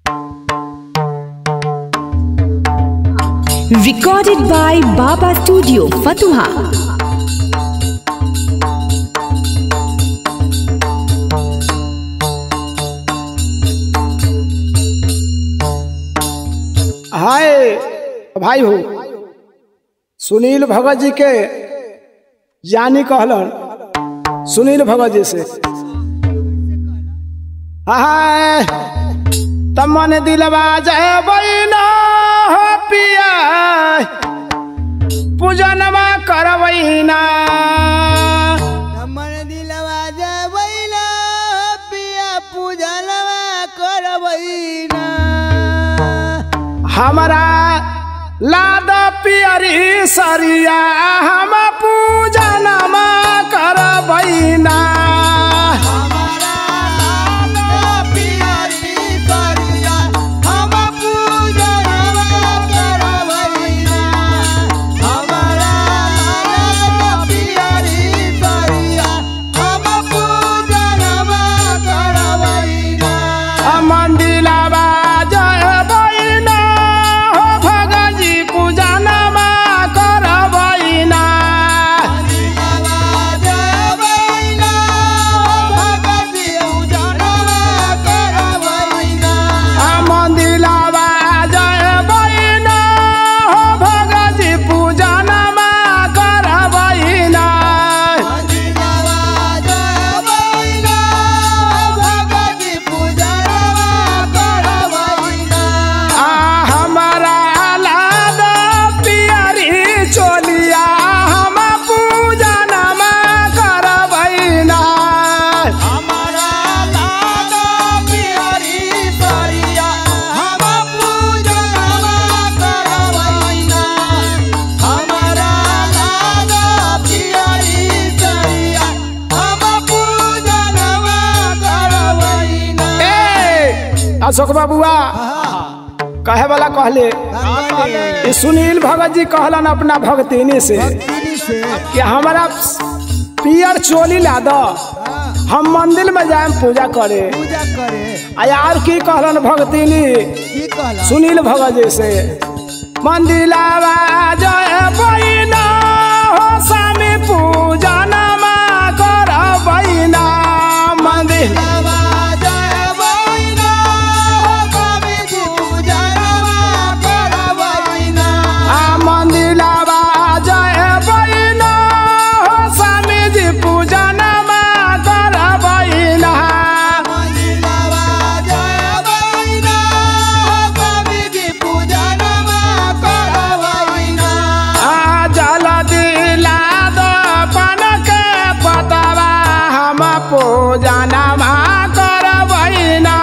Recorded by Baba Studio, Fatuha. हाय भाई हो सुनील भगत जी के जानी कहलन सुनील भगत जी से हाय तमन दिलवा जय बैना हो पिया पूजनमा करवैना हमर दिलवा जबैला पिया पूजनवा करबैना हमरा लाद पियरी सरिया हम पूजनमा करवैना हमारा लाल पियरी करिया हम पूजनवा करबैना हमारा लाल पियरी करिया हम पूजनवा करबैना मंदिलवा जय बैना हो भगजी पूजनमा करबैना आ मंदिलवा जय बैना हो भगजी पूजनमा करबैना आ हमरा लाद पियरी चोलिया हम पूजनमा करबैना ए अशोक बाबुआ कहे वाला कहले ई सुनील भगत जी कहलन अपना भगतिनी से कि हमारा पियर चोली ला दो हम मंदिर में जाए पूजा करे पूजा करे आ यार की कहलन भगतिनी की कहला सुनील भगत जी से मंदिलावा जय बैना हो स्वामी पूजा नमा कर बैना मंदिर आ मंदिलावा जय बैना हो स्वामी जी पूजा नमा कर बैना आ जल दिला दो पन के पतवा हम पूजा नमा कर बैना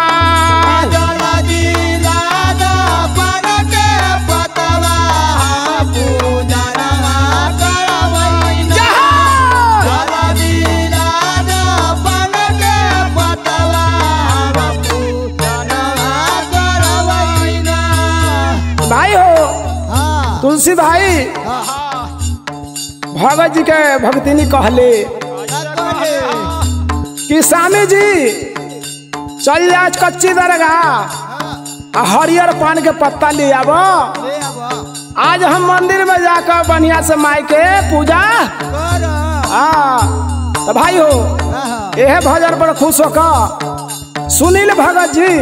भाई हो तुलसी भाई भगत जी के भक्तिनी कहले कि स्वामी जी चल आज कच्ची दरगाह आ हरियर पान के पत्ता ले आब आज हम मंदिर में जाकर बढ़िया से माई के पूजा हाँ तो भाई हो यह भजन पर खुश होकर सुनील भगत जी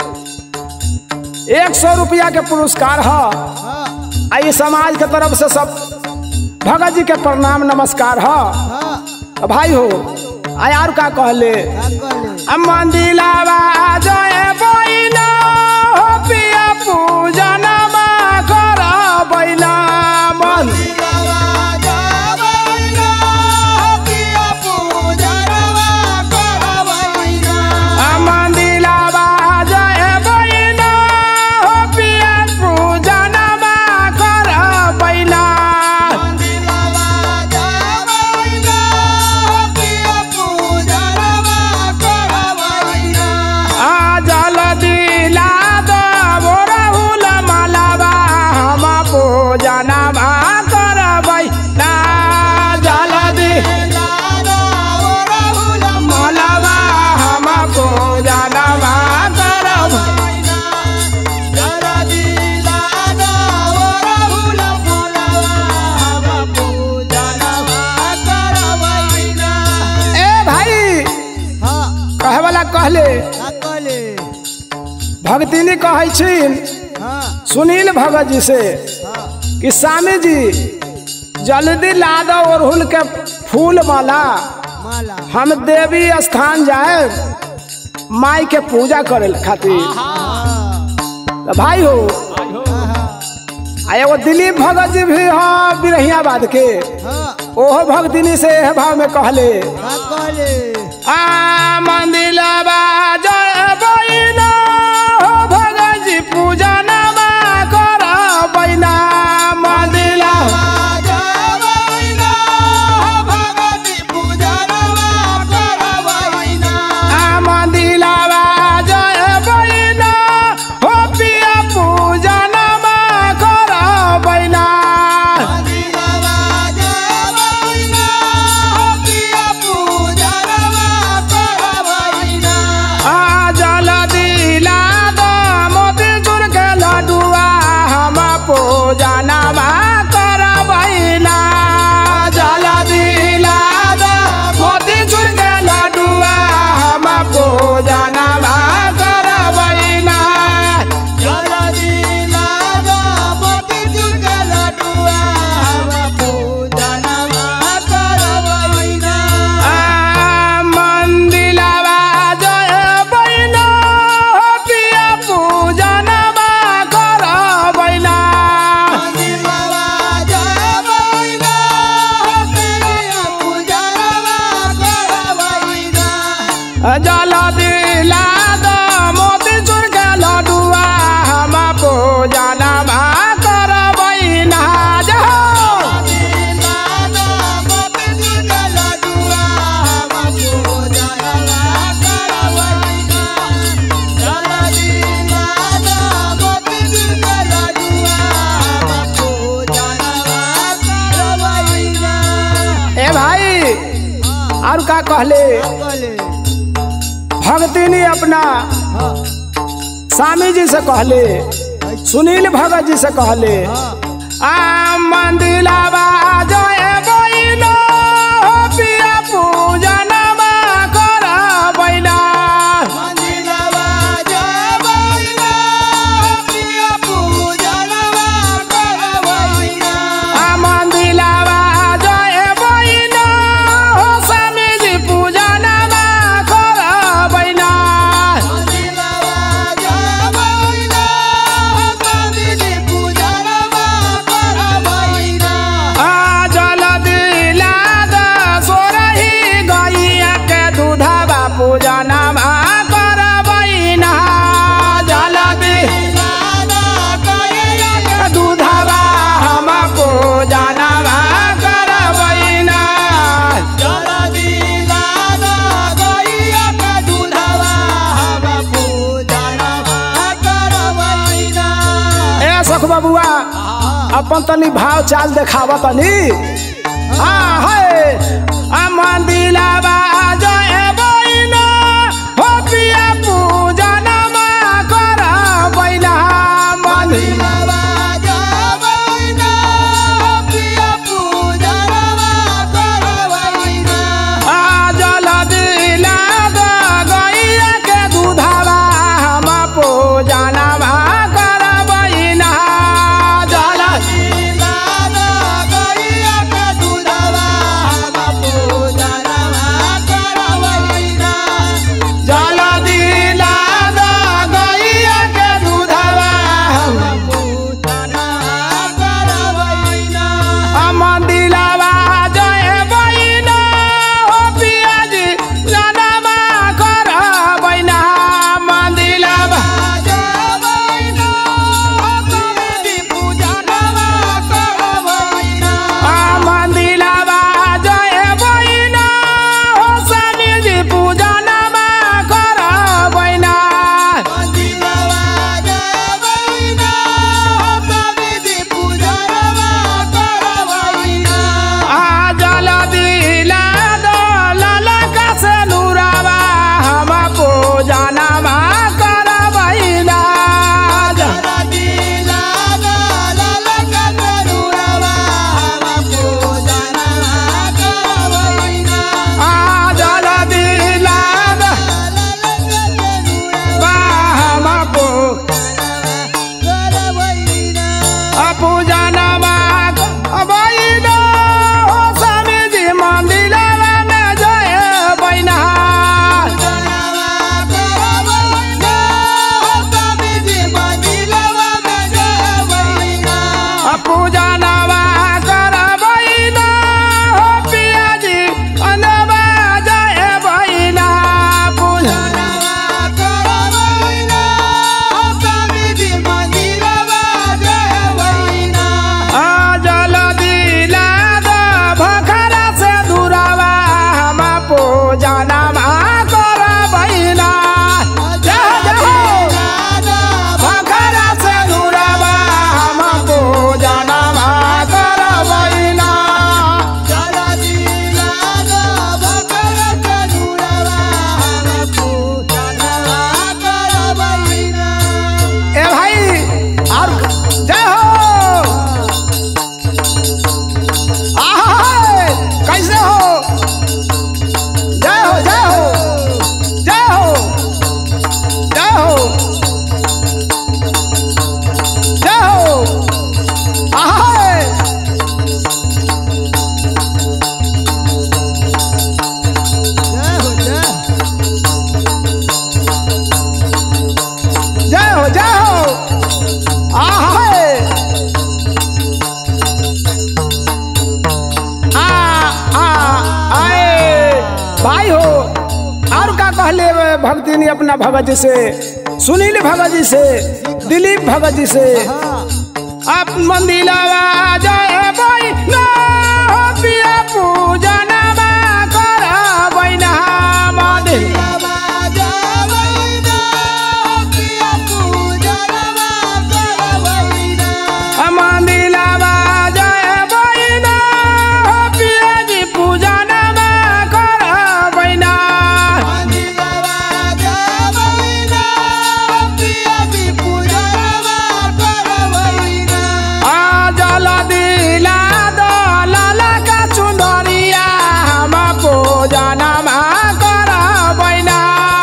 एक सौ रुपया के पुरस्कार है आ ये समाज के तरफ से सब भगत जी के प्रणाम नमस्कार है भाई हो आ यार का कहले आ मंदिलावा जय बैना हो पिया पूजनमा कर बैना मन आ मंदिलावा जय बैना हो पिया पूजनमा कर बैना कहले भक्तिनी कहै छी हाँ सुनील भगत जी से हाँ कि स्वामी जी जल्दी ला दो अरहुल के फूल माला माला हम देवी स्थान जाए माई के पूजा करे खातिर हाँ तो भाई हो आ एगो दिलीप भगत जी भी हाँ बिरहियाबाद के हाँ ओहो भक्तिनी से एह भाव में कहले का कहले आ मंदिलबा जय बैना हो भगत जी पूजा नमा कर बैना मंदिलबा आ मंदिलबा जय बैना हो पिया पूजा नमा कर बैना आ जल दिला द मोती चूर के लडुआ हम पूजा नमा कर बैना जल दिला द मोती चूर के लडुआ हम पूजा नमा कर बैना आ मंदिलवा जय बैना हो पिया पूजा नमा कर बैना जल दिला द मोती चूर के लडुआ हम पूजा नमा कर बैना जहो ए भाई और का कहले भक्तिनी अपना स्वामी जी से कहले सुनील भगत जी से कहले आ मंदिलवा जय बैना हो पिया पूजा नमा कर बैना आ मंदिलवा जय बैना हो स्वामी जी पूजा नमा कर बैना आ जल दिला द सोरही गैया के दूधवा पूजा नमा कर बैना जल दिला दूधवा हम पूजा नमा कर बैना ए सख बबुआ अपन तनी भाव चाल देखावा तनी हाँ है आ मंदिलवा जय बैना हो पिया पूजा नमा कर बैना मंदिर आ जल दिला द गैया के दूधवा हम पूजा नमा कर बैना जल भक्ति नहीं अपना भगत जी से सुनील भगत जी से दिलीप भगत जी से आप मंदिलवा जय भाई ना हो पिया पूजन करबै ना मंदिर मंदिलवा जय भाई ना हो पिया जी पूजन करबै ना आ जल दिला दल का चुनरिया हम पूजन करबै ना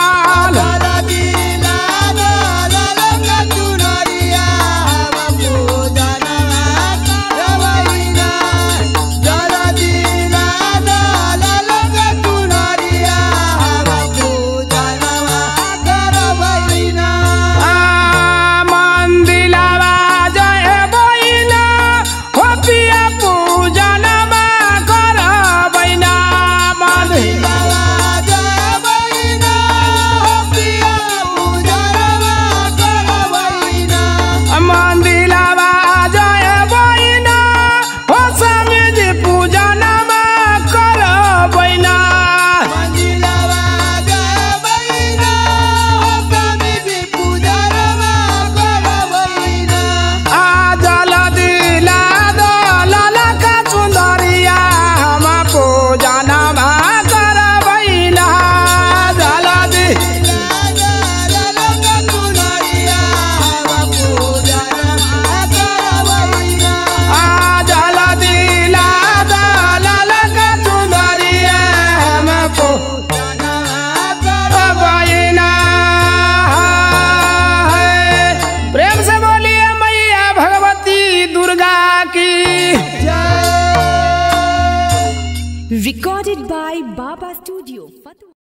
आ मंदिलवा जय बैना हो पिया पूजन करबै ना मंदिर मंदिलवा जय बैना हो स्वामी जी पूजन करबै ना आ जल दिला दल का चुंदरिया हम पूजन करबै ना जल दी आ जल दिला दल का चुंदरिया हम पूजन करबैना प्रेम से बोलिए मैया भगवती दुर्गा की Recorded by Baba Studio, Fatuha.